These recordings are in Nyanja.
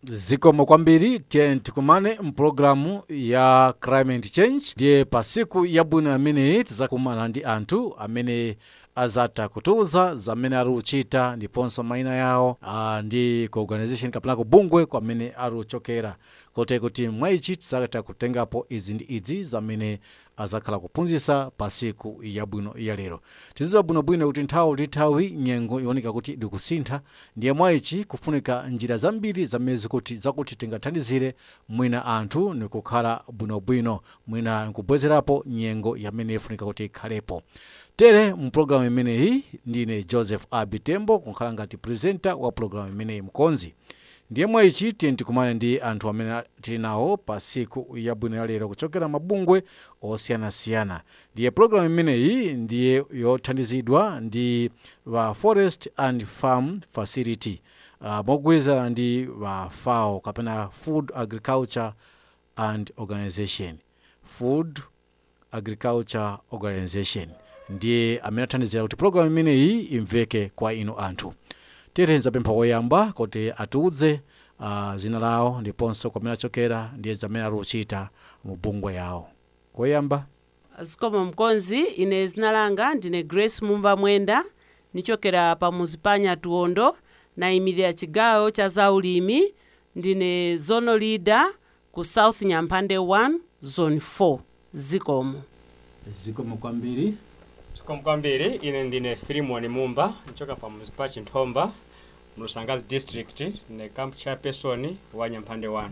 zikomo kwambiri tiye tikumane mpulogalamu ya climate change ndiye pa siku yabwino ameneyi tizakumana ndi anthu amene azatha kutiuza zamene ali uchita ndiponso mayina yawo ah, ndi ku organization kapena kubungwe kwamene ali uchokera kote kuti mwaichi tizatha kutengapo izi ndi idzi zamene azakhala kuphunzitsa pa siku yabwino ya lero tizidziwa bwinobwino kuti nthawi ndi nthawi nyengo ikuoneka kuti ikusintha ndiye mwaichi kufunika njira zambiri zamene zikuti zakuti tingathandizire mwina anthu nikukhala bwinobwino mwina nkubwezerapo nyengo yamene ifunika kuti ikhalepo tere mpulogalamu imeneyi ndine joseph abitembo kukhala ngati presenter wa pulogalamu imeneyi mkonzi ndiye mwaichi tiye tikumane ndi anthu amene tili nawo pa siku yabwino ya lero kuchokera mabungwe osiyanasiyana ndiye pulogalamu imeneyi ndiye yothandizidwa ndi wa forest and farm facility uh, mogwirizana ndi wa fao kapena food agriculture and organization food agriculture organization ndiye amene athandizira kuti pulogalamu imeneyi imveke kwa inu anthu tiyetenza pempha koyamba kuti atiudze uh, zina lawo ndiponso kwamene achokera ndiye zamene ali uchita mu bungwe yawo koyamba zikomo mkonzi ine zina langa ndine grace mumba mwenda nichokera pa muzipanya tuondo nayimirira chigawo cha zaulimi ndine zono leader ku south nyampande 1 zone 4 zikomo zikomo kwambiri zikomo kwambiri ine ndine filimoni mumba nichoka pa muzipachi nthomba mlusangazi district ne camp chairperson wa nyampande 1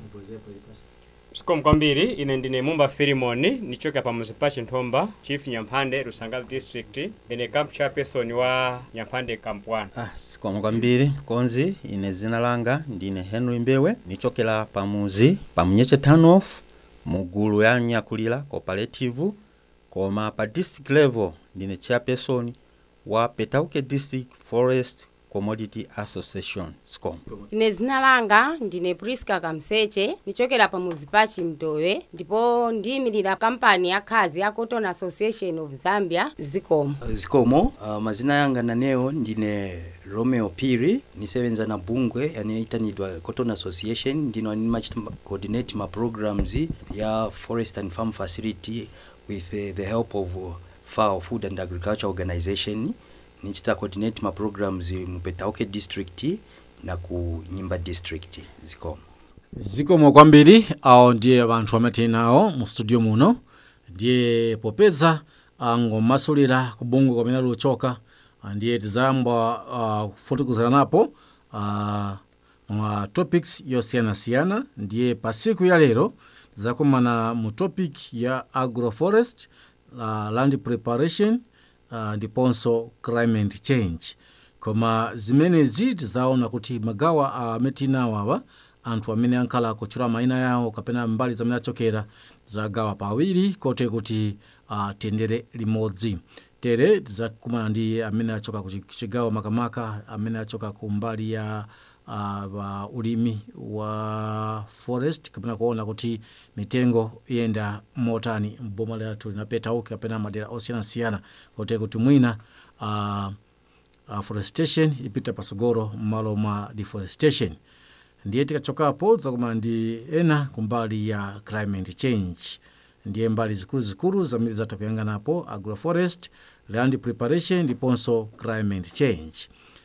zikomo kwambiri ine ndine mumba filimoni nichoka pa muzipachi nthomba chief nyampande lusangazi district ndine camp chairperson wa nyampande camp 1 Ah, zikomo kwambiri konzi ine zina langa ndine henry mbewe nichokera pamuzi pamunyeche tanoff mugulu ya nyakulira cooperative koma pa district level ndine chairperson wa petauke district forest commodity association scom ine zina langa ndine priska kamseche nichokera pa muzipachi mtowe ndipo ndiyimirira kampani ya khazi ya cotton association of zambia zikomo zikomo uh, mazina yanga naneyo ndine romeo piri nisebenza na bungwe yaniyitanidwa cotton association ndino animachita ma- coordinate ma programs ya forest and farm facility with uh, the help of uh, FAO food and agriculture organization nichita coordinate ma programs mu petauke district na ku nyimba district zikomo zikomo kwambiri awo ndiye anthu amene tili nawo mu studio muno ndiye popeza angomasulira kubungwe kwamene ali uchoka ah, ndiye tizayamba uh, kufotokozera napo uh, mwa topics yosiyanasiyana ndiye pa siku ya lero tizakumana mu topic ya agroforest uh, land preparation uh, ndiponso climate change koma zimenezi tizaona kuti magawa amene tinawo awa anthu amene ankhala akutchula mayina yawo kapena mbali zamene achokera zagawa pawiri kote kuti uh, tiyendere limodzi tere tizakumana ndi amene achoka ku chi- chigawo makamaka amene achoka ku mbali ya uh, wa ulimi wa forest kapena kuona kuti mitengo iyenda motani mboma lathu linapetauke kapena madera osiyanasiyana kote kuti mwina uh, afforestation ipita pasogoro m'malo mwa deforestation ndiye tikachokapo tizakumana ndi ena kumbali ya climate change ndiye mbali zikuluzikulu zamene zatha kuyanganapo agroforest land preparation ndiponso climate change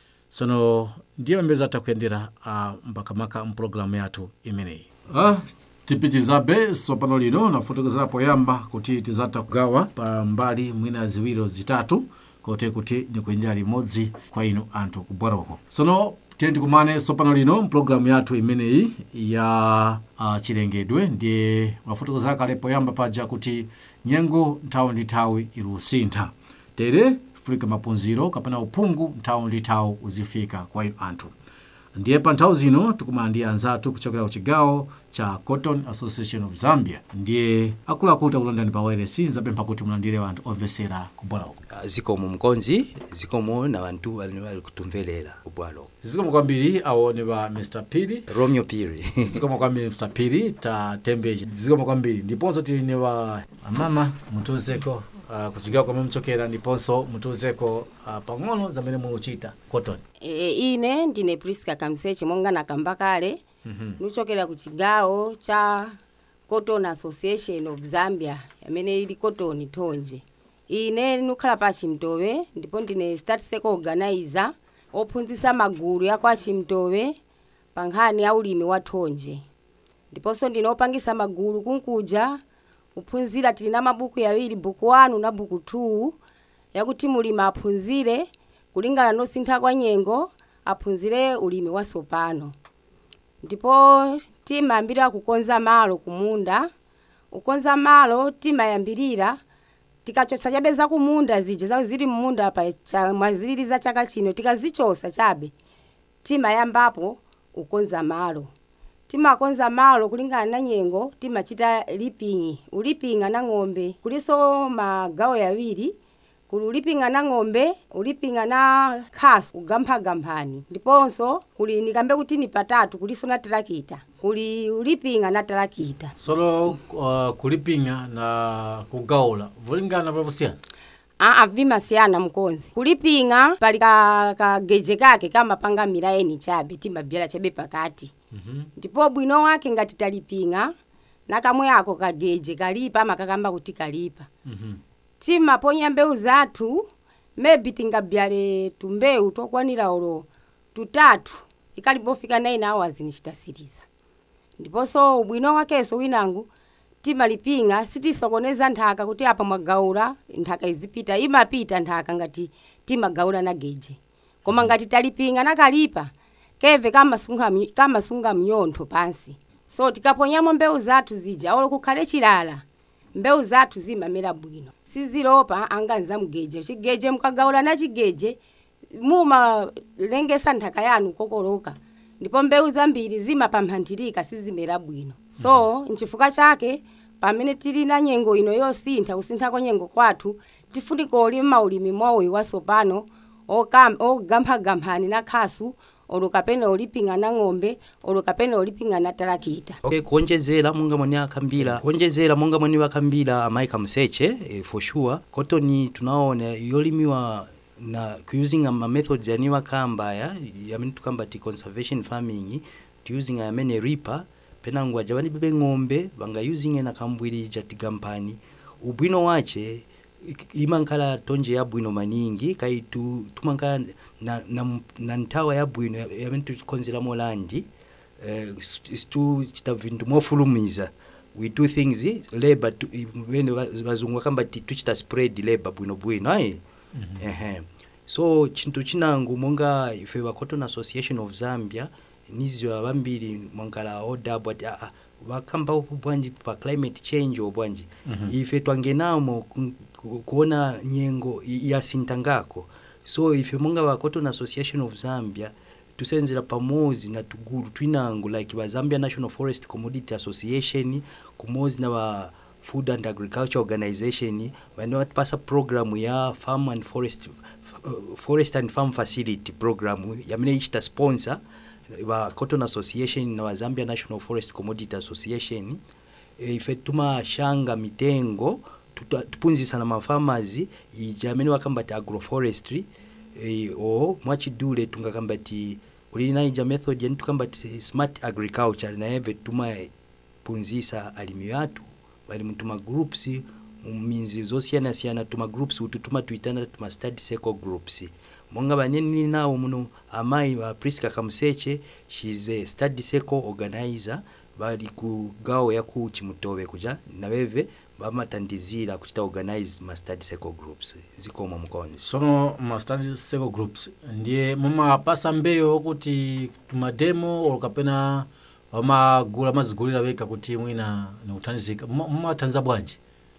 sono ndiye pamene zatha kuyendera uh, mbakamaka mpulogalamu yathu imeneyi ah, tipitirizabe sopano lino nafotokozera poyamba kuti tizatha kugawa pa mbali mwina ziwiri zitatu kote kuti ndikuyendera limodzi kwa inu anthu kubwaroko sono tiye tikumane sopano lino mpulogalamu yathu imeneyi ya uh, chilengedwe ndiye mafotokozera kale poyamba paja kuti nyengo nthawi ndi nthawi ilusintha tere fulika mapunziro kapena uphungu nthawi ndi nthawi uzifika kwa inu anthu ndiye pa nthawi zino tikumana ndi anzathu kuchokera ku chigawo cha cotton association of zambia ndiye akuluakulu takulandani pa wireless nzapempha kuti mulandire anthu omvesera kubwaloko uh, zikomo mkonzi zikomo na bantu bali bali kutumvelera kubwalo zikomo kwambiri aone pa mr piri romeo piri zikomo kwambiri mr piri tatembeje zikomo kwambiri ndiponso tili ni wa amama mutiuzeko uh, kuchigawo kwamene muchokera ndiponso mutiuzeko uh, pang'ono zamene mukuchita cotton e, ine ndine priska kamseche monga nakamba kale nichokera ku chigawo cha cotton association of zambia amene ili cotton thonje ine nukhala pa chimtowe ndipo ndine start circle organizer ophunzitsa magulu ya kwa chimtowe pa nkhani ya ulimi wa thonje ndiponso ndine opangisa magulu kunkuja kuphunzira tili na mabuku yawiri buku 1 na buku 2 yakuti mulimi aphunzire kulingana nosintha kwa nyengo aphunzire ulimi wasopano ndipo timayambirira kukonza malo kumunda ukonza malo timayambirira tikachotsa chabe za kumunda zija zawo zili mmunda pa cha- mwazilili za chaka chino tikazichosa chabe timayambapo ukonza malo timakonza malo kulingana na nyengo timachita lipingi ulipinga na ng'ombe kuliso magawo yawiri kuli ulipinga na ng'ombe ulipinga na khasu kugamphagamphani ndiponso kuli nikambe kuti ni patatu kuliso na tarakita kuli ulipinga na tarakita solo uh, kulipinga na kugaula vulingana vavusiyana aa vimasiyana mkonzi kulipinga pali ka, kageje kake kamapanga milaeni chabe timabyala chabe pakati ndipo bwino wake ngati talipinga nakamwe ako kageje kalipa amakakamba kuti kalipa timaponya mbewu zathu maybe tingabyale tumbewu tokwanira olo tutatu ikalipofika 9 hours nichitasiriza ndiponso ubwino wakenso winangu timalipinga sitisokoneza nthaka kuti apa mwagaula nthaka izipita imapita nthaka ngati timagaula na geje koma ngati talipinga nakalipa keve kamasunga, mny- kamasunga mnyontho pansi so tikaponyamo mbewu zathu zija olo kukhale chilala mbewu zathu zimamera bwino sizilopa anganza mgeje chigeje mukagaula na chigeje mumalengesa nthaka yanu kokoloka ndipo mbewu zambiri zimapamphanthirika sizimera bwino so nchifukwa chake pamene tili na nyengo ino yosintha kusintha kwa nyengo kwathu tifunika olima ulimi mowi wasopano okam- ogamphagamphani na khasu olo kapena olipinga na ng'ombe olo kapena olipinga na tarakita okay kuonjezera monga mwene akhambira kuonjezera monga mwene wakhambira amayi kamseche eh, for sure cotton tunaona yolimiwa na using ma methods yani wakhamba ya yamene tukamba ti conservation farming ti using amene reaper penangu aja vani bebe ng'ombe vanga using na kambwirija tigampani ubwino wache ik- imankhala tonje yabwino maningi kai tu tumankhala na, na, na nthawa yabwino ya- yamene tikonzeramo landi eh, situchita vinthu mofulumiza we do things labor tu- i- vene va- vazungu vakamba ti tuchita spread labor bwinobwino ayi ehe so chinthu chinangu monga ife va cotton association of zambia niziwa vambiri mwankala odabwa ati aa vakhamba bwanji pa climate change o bwanji ife twangenamo ku- ku- kuona nyengo i- yasintangako so ife monga va cotton association of zambia tusenzera pamozi na tugulu twinango like va zambia national forest commodity association kumozi na va food and agriculture organization vane vatipasa programu ya farm and forest uh, forest and farm facility programu yamene ichita sponsor va cotton association na va zambia national forest commodity association e, ife tumashanga mitengo tuta- tupunzisa na mafarmers ija amene wakamba ti agroforestry e, o mwachidule tungakamba ti ulili na ija method yani tukamba ti smart agriculture naeve tumapunzisa alimi yathu bali mutuma groups muminzi zosiyanasiyana tuma groups utu tumatuitana tuma study circle groups monga baneni nawo muno amayi wa priska kamseche she's a study circle organizer bali ku gawo ya ku chimutowe kuja naweve bamatandizira kuchita organize ma study circle groups zikoma mukonzi sono ma study circle groups ndiye mumapasa mbeyo kuti tumademo olo kapena wamagula mazigulira weka kuti mwina nikuthandizika mumathandiza bwanji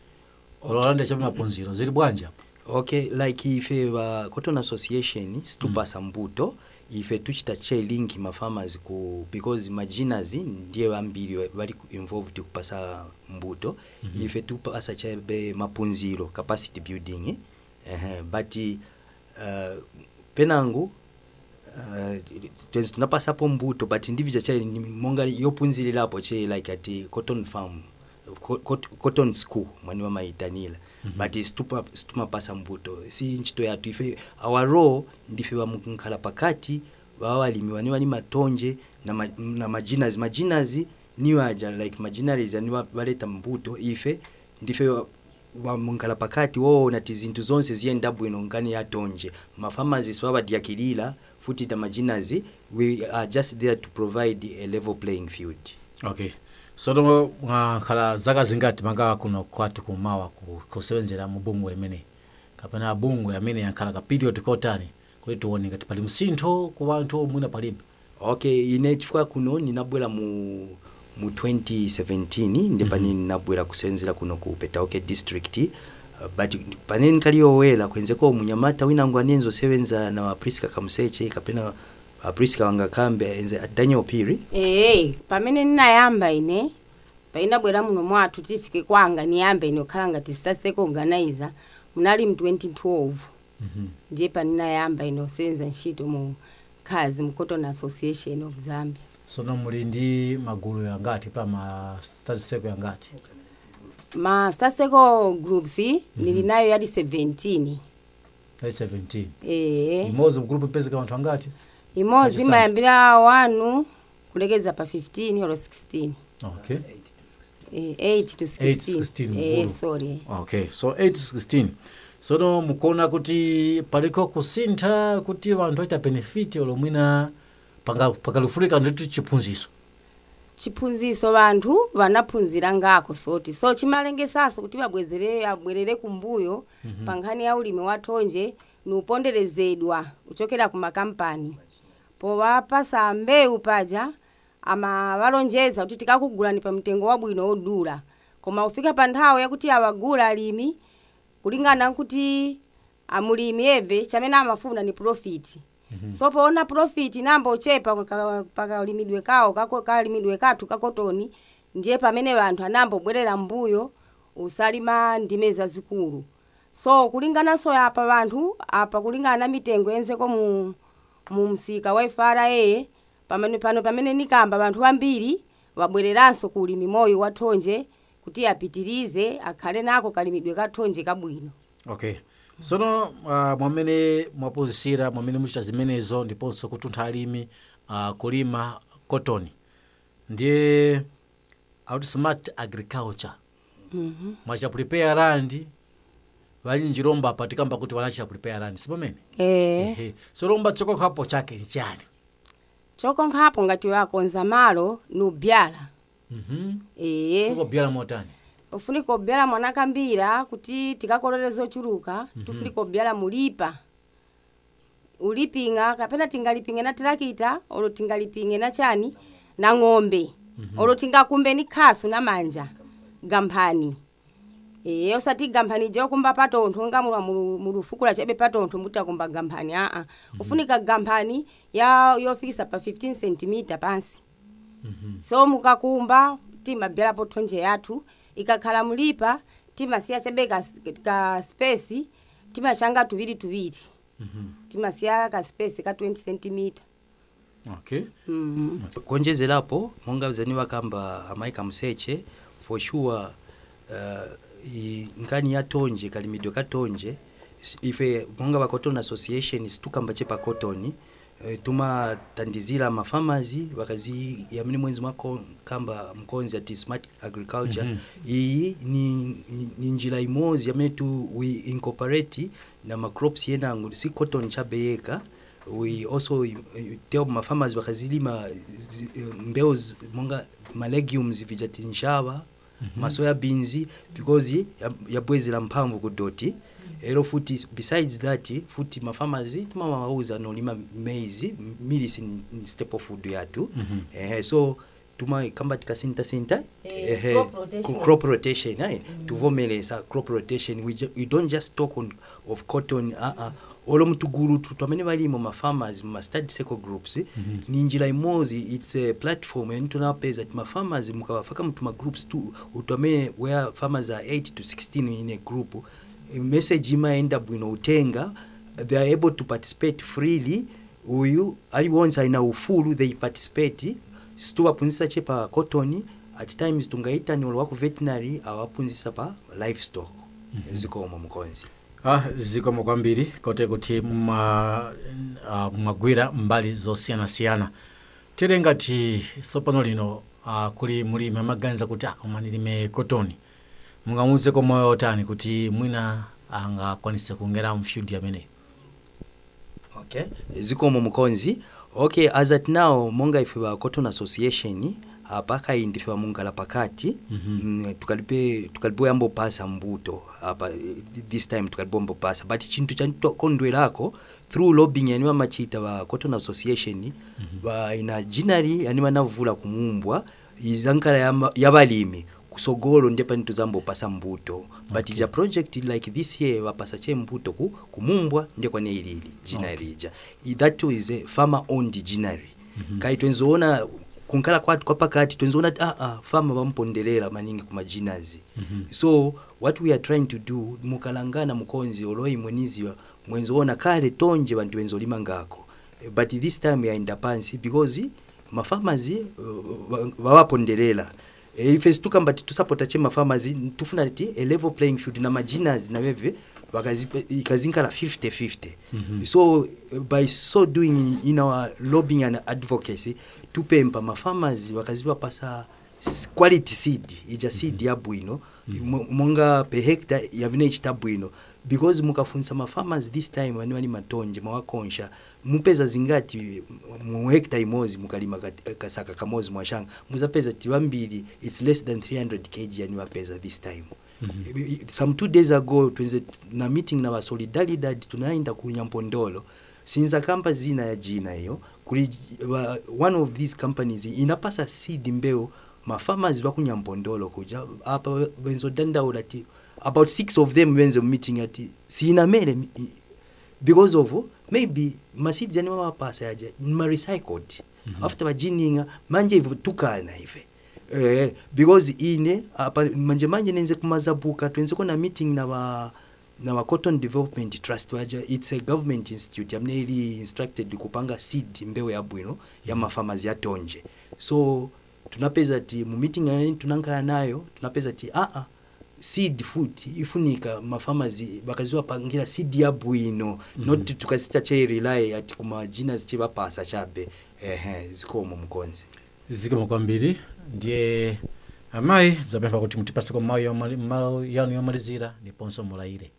ololanda chabe mapunziro zili bwanji apa okay like ife va cotton association situpasa mbuto ife tuchita che link ma farmers ku because majinas ndiye vambiri va- vali ku- involved kupasa mbuto ife tupasa chabe mapunziro capacity building uh, but uh, penangu uh, tenzi tunapasapo mbuto but ndivija chai ni monga yopunzirirapo che like ati cotton farm co- cot- cotton school mwani vamaitanila mm -hmm. but situpa- situmapasa mbuto si ntchito yathu ife our role ndife vamkhala pakati baba balimi bane bali matonje na, ma, na majinazi majinazi niyo aja like majinaries ani ba- baleta mbuto ife ndife wa- wamunkhala pakati woona ti zinthu zonse ziyenda bwino nkani yatonje mafamazi siwabadyakilira futi ta majinazi we are just there to provide a level playing field okay soto mwakhala zaka zingati manga kuno kwathu kumawa ku- kusebenzera mu bungwe imene kapena bungwe amene yankhala ka period kotani kuti tione ngati pali msintho ku wanthu mwina palibe okay ine chifukwa kuno ninabwera mu mu 2017 ndi pani ninabwera kusenzera kuno ku petauke district uh, but panene nkaliowera kwenzeko munyamata winango anenzo sevenza na priska kamseche kapena uh, priska wangakambe enze daniel piri ee pamene ndinayamba ine painabwera muno mwathu tifike kwanga niyambe ine kukhala ngati sitaseko organizer munali mu 2012 ndiye paninayamba ine kusenza ntchito mu khazi mu cotton association of zambia sono muli ndi magulu yangati pa ma statiseko yangati ma staseko groups nili nayo yadi 17 ai 17 ee imodzi mgrupu ipezeka wanthu angati imodzi Ajisani. imayambira wanu kulekeza pa 15 olo 16 okay Eh, 8 to 8 16 16 eh mgulu. sorry okay so 8 to 16 sono mukuona kuti paliko kusintha kuti wanthu aita benefit olo mwina panga- pakalifulika nditu chiphunziso chiphunziso vanthu vanaphunzira ngako soti so chimalengesaso kuti vabwezere abwerere kumbuyo mm-hmm. pa nkhani ya ulimi wa thonje niuponderezedwa kuchokera ku makampani povapasa mbewu paja amavalonjeza kuti tikakugulani pa mtengo wabwino wodula koma ufika pa nthawi yakuti awagula alimi kulingana nkuti amulimi eve chamene amafuna ni profit mm-hmm. so poona profit namba ochepa paka- pakalimidwe kawo kako- kalimidwe kathu kakotoni ndiye pamene vanthu anambobwerera mbuyo usalima ndime zazikulu so kulingananso apa vanthu apa kulingana na mitengo yenzeko mu, mu msika wa ifara pamene pano pamene nikamba vanthu ambiri wabwereranso ku ulimi moyo wa thonje kuti apitirize akhale nako kalimidwe ka thonje kabwino okay sono uh, mwamene mwapozisira mwamene muchita zimenezo ndiponso kutuntha alimi uh, kulima cotton ndiye out smart agriculture mm-hmm. mwachaprepare land valinji lomba patikamba kuti vanachita prepare land sipamene eh. Ehe. so lomba chokokhapo chake ni chani chokonkhapo ngati wakonza malo nubyala Mhm. ee chikobyala motani ufunika kubyala mwana kambira kuti tikakolole zochuluka tufunika kubyala mulipa ulipinga kapena tingalipinge na tirakita olo tingalipinge na chani na ng'ombe olo tingakumbe ni khasu na manja gamphani ee osati gamphani jokumba patontho nga mulu- mulu- mulufukula chebe patontho mutakumba gamphani aa ufunika gamphani ya yofikisa pa 15 cm pansi so mukakumba timabyalapo thonje yathu ikakhala mulipa timasiya chabe ka, ka space timachanga tuviri tuviri timasiya ka space ka 20 cm okay mm konjezerapo monga zani vakamba amaika mseche for sure uh, i- nkani ya tonje kalimidwe ka tonje s- ife monga va cotton association situkamba chepa cotton eh, tumatandizira mafamazi vakazi yamene mwenzi mwako kamba mkonzi ati smart agriculture Mhm. iyi ni, ni, ni njira imodzi yamene tu we incorporate na macrops yenango si cotton chabeyeka we also uh, tell mafamers vakazilima zi- eh, mbewu zi- monga malegumes vijati nshava masoya beans because ya- yabwezera mphamvu kudoti ero futi besides that futi mafamers timamawauza nolima maize milisi ni staple food yathu Mhm. eh, so tuma kamba tikasintasinta Eh, ehe, crop rotation. ku- crop rotation eh, tuvomeresa crop rotation we, ju- we don't just talk on, of cotton uh -uh. olo mtugulu tutu amene valimo mafarmers mastadi circle groups ni njira imodzi its a platform yani tunapeza ti mafarmers mukawafaka mtu magroups tu utu amene where farmers are 8 to 16 in a group eh, message imaenda bwino utenga they are able to participate freely uyu aliwonse aina ufulu they participate situwapunzisa che pa cotton at times tungaitani olo waku veterinary awapunzisa pa livestock zikomo mkonzi ah, zikomo kwambiri kote kuti mma- ah, mwagwira mbali zosiyanasiyana tere ngati tsopano lino ah, kuli mulimi amaganiza kuti akoma ndilime kotoni mungamuze komoyo otani kuti mwina angakwanise kungera mfield ameneyo okay zikomo mukonzi okay as at now monga ife ba cotton association apa indife mungala pakati Mhm. mm, tukalipe tukalipo yambo pasa mbuto apa eh, this time tukalipo mbo pasa but chintu chakondwerako through lobbying yani machita ba cotton association ba ina jinari yani manavula kumumbwa izankala yama- yabalimi kusogolo ndipo nituzambo pasa mbuto but Okay. ja project like this year wapasa che mbuto ku, kumumbwa ndiye kwane ilili jinari ija I- that is a farmer owned jinari Mhm. kai twenzoona kunkala kwatu kwa pakati twenzoona ah ah farmer bamponderera maningi kuma jinazi Mhm. so what we are trying to do mukalangana mukonzi oloyi mweniziwa mwenzoona kale tonje bantu benzolima ngako Eh, but this time yaenda pansi because mafamazi uh, bawaponderera e, ife situkamba titusapota che mafamazi tufuna ti a level playing field na majinas naweve wakazipe- ikazinkala 50-50 Mhm. so uh, by so doing in, in our lobbying and advocacy tupempa mafamazi wakazipapasa s- quality seed ija seed ya bwino mo- monga per hectare yavine ichita bwino because mukafunisa mafarmers this time vani vani matonje mawakonsha mupeza zingati mu hectare imozi mukalima kati- kasaka kamozi mwashanga muzapeza ti vambiri its less than 300 kg yani vapeza this time Mhm. I- I- some two days ago twenze na meeting na vasolidaridad tunaenda kunyampondolo sinza kamba zina ya jina hiyo kuli wa, one of these companies inapasa seed mbeo mafarmers vakunyampondolo kuja apa venzodandaula ti about six of them venze meeting ati siinamere mi- i- because of maybe maseeds yani mawapasa yaja inma recycled Mhm. after vajininga manje ivo tukana ife eh, because ine apa manje manje nenze kumazabuka twenzeko na meeting na wa na wa cotton development trust waja it's a government institute amne ili instructed kupanga seed mbewu ya bwino ya mafamazi ya tonje so tunapeza ti mu meeting yani tunankala nayo tunapeza ti a a seed food ifunika mafamazi bakaziwapangira seed ya bwino mm Mhm. -hmm. not tukasita che rely ati kuma jinas che bapasa chabe ehe zikomo mkonzi zikomo kwambiri ndiye amayi zapempha kuti mutipaseko mawu yomali- mawu yanu yomalizira ndiponso mulayire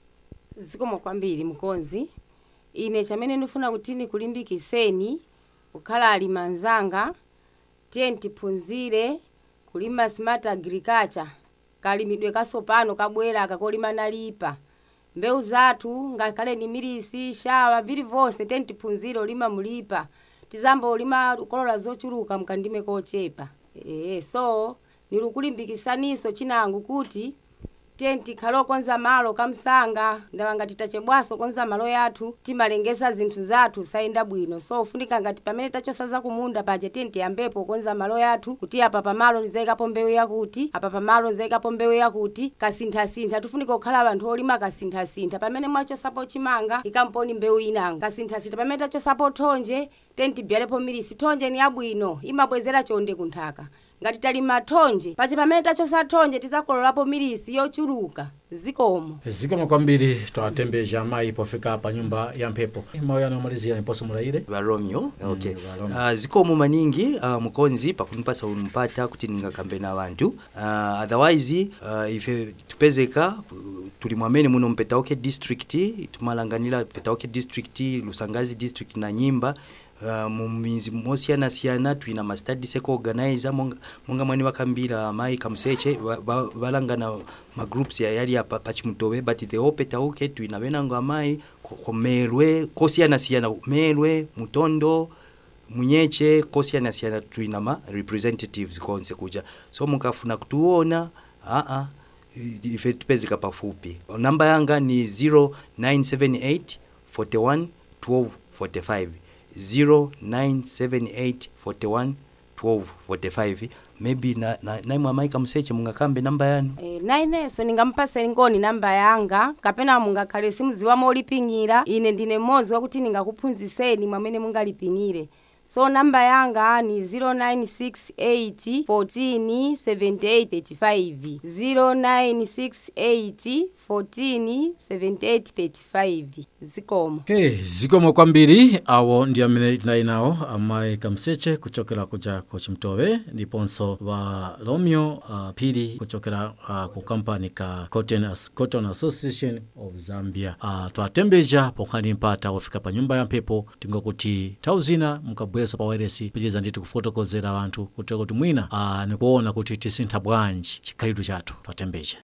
zikomo kwambiri mkonzi ine chamene ndifuna kuti ndikulimbikiseni kukhala alimi anzanga tiye tiphunzire kulima smart agriculture kalimidwe kasopano kabwera kakolima nalipa mbewu zathu ngakhale ni milisi shawa vili vonse tiye tiphunzire ulima mulipa tizamba ulima kolola zochuluka mkandime kochepa ee so nilikulimbikisaniso chinangu kuti tenti khalo konza malo kamsanga ndawanga titachebwaso konza malo yathu timalengesa zinthu zathu sayenda bwino so ufunika ngati pamene tachosa kumunda paja tenti yambepo konza malo yathu kuti apa pamalo nizayikapo mbewu yakuti apa pamalo nizayikapo mbewu yakuti kasinthasintha tifunika kukhala anthu olima kasinthasintha pamene mwachosapo chimanga ikamponi mbewu inanga kasinthasintha pamene tachosapo thonje tenti byalepo milisi thonje ni yabwino imabwezera chonde kunthaka ngati talima thonje pache pamene tachosa thonje tizakololapo milisi yochuluka zikomo zikomo kwambiri twatembeja amayi pofika pa nyumba ya mphepo mawu yanu yomalizira ndiponso mulayire va romeo okay va Romeo. uh, zikomo maningi uh, mukonzi pakunipasa unumpata kuti ningakambe na vantu uh, otherwise uh, ife tupezeka uh, tuli mwamene muno mpetaoke district tumalanganira petaoke district lusangazi district na nyimba Uh, mumizi mosiyanasiyana twina ma study seko organizer monga, monga mwani wakambira amayi kamuseche va- va- valangana ma groups ya yali apa pachimutowe but the opetauke twina venango amayi ko- komelwe kosiyanasiyana melwe mutondo munyeche kosiyanasiyana twina ma representatives konse kuja so mukafuna kutuona aa i- ife tupezeka pafupi namba yanga ni 0978 41 12 45 0978 41 12 45 maybe na, na, naimwe amaika mseche mungakambe namba yanu e, nainenso ningampaseni ngoni namba yanga kapena mungakhale simuziwa moliping'ira ine ndine mmodzi wakuti ningakuphunziseni mwamene mungaliping'ire so namba yanga ni 0968 14 7835 0968 14 7835 zikomo okay zikomo kwambiri awo ndi amene tinali nawo amayi kamseche kuchokera kuja ku chimtowe ndiponso wa romeo uh, phiri kuchokera uh, ku kampani ka cotton, As- cotton association of zambia uh, twatembeja ponkhani mpata wafika pa nyumba ya mphepo tingokuti nthawi zina mukabwereso pa wairesi pichiza nditi kufotokozera anthu kuti kuti mwina uh, nikuona kuti tisintha bwanji chikhalidwe chathu twatembeja